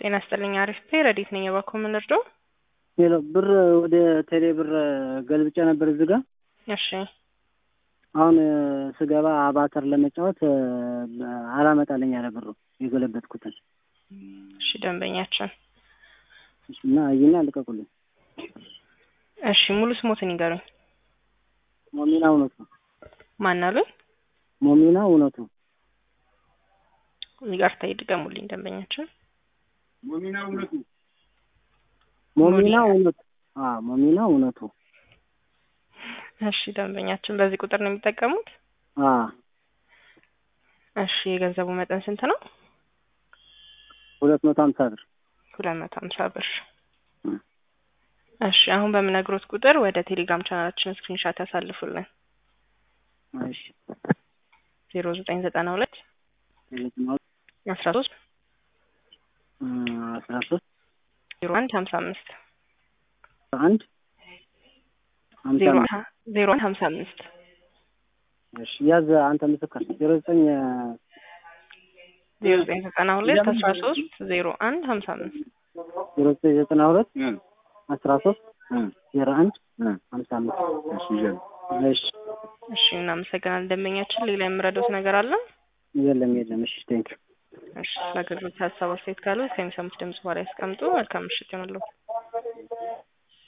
ጤና ይስጥልኝ። አሪፍ ፔ ረዲት ነኝ። የባኮ ምን ልርዳው? ሌላ ብር ወደ ቴሌ ብር ገልብጬ ነበር እዚህ ጋር። እሺ አሁን ስገባ አባተር ለመጫወት አላመጣልኝ ያለ ብሩ የገለበጥኩትን እሺ ደንበኛችን እና እይና ልቀቁልኝ። እሺ ሙሉ ስሞትን ይገሩኝ። ሞሚና እውነቱ ማን አሉ? ሞሚና እውነቱ ይቅርታ ይድገሙልኝ ደንበኛችን። ሞሚና እውነቱ ሞሚና እውነቱ አዎ ሞሚና እውነቱ እሺ ደንበኛችን በዚህ ቁጥር ነው የሚጠቀሙት? አዎ እሺ የገንዘቡ መጠን ስንት ነው? ሁለት መቶ ሀምሳ ብር ሁለት መቶ ሀምሳ ብር። እሺ አሁን በምነግሮት ቁጥር ወደ ቴሌግራም ቻናላችን ስክሪንሻት ያሳልፉልን። እሺ ዜሮ ዘጠኝ ዘጠና ሁለት አስራ ሶስት አስራ ሶስት ዜሮ አንድ ሀምሳ አምስት አንድ ሀምሳ ዜሮ አምስት ዜሮ አንድ ሀምሳ አምስት እሺ ያዝ አንተ ምስክር ዜሮ ዘጠኝ ዜሮ ዘጠኝ ዘጠና ሁለት አስራ ሶስት ዜሮ አንድ ሀምሳ አምስት ዜሮ ዘጠኝ ዘጠና ሁለት አስራ ሶስት ዜሮ አንድ ሀምሳ አምስት እሺ እሺ እናመሰግናለን ደንበኛችን። ሌላ የምረዳውት ነገር አለ? የለም የለም። እሺ ቴንክ እሺ ስለ አገልግሎት ሀሳብ አስተያየት ካለ ከሚሰሙት ድምጽ በኋላ ያስቀምጡ። መልካም ምሽት ይሆንልዎት።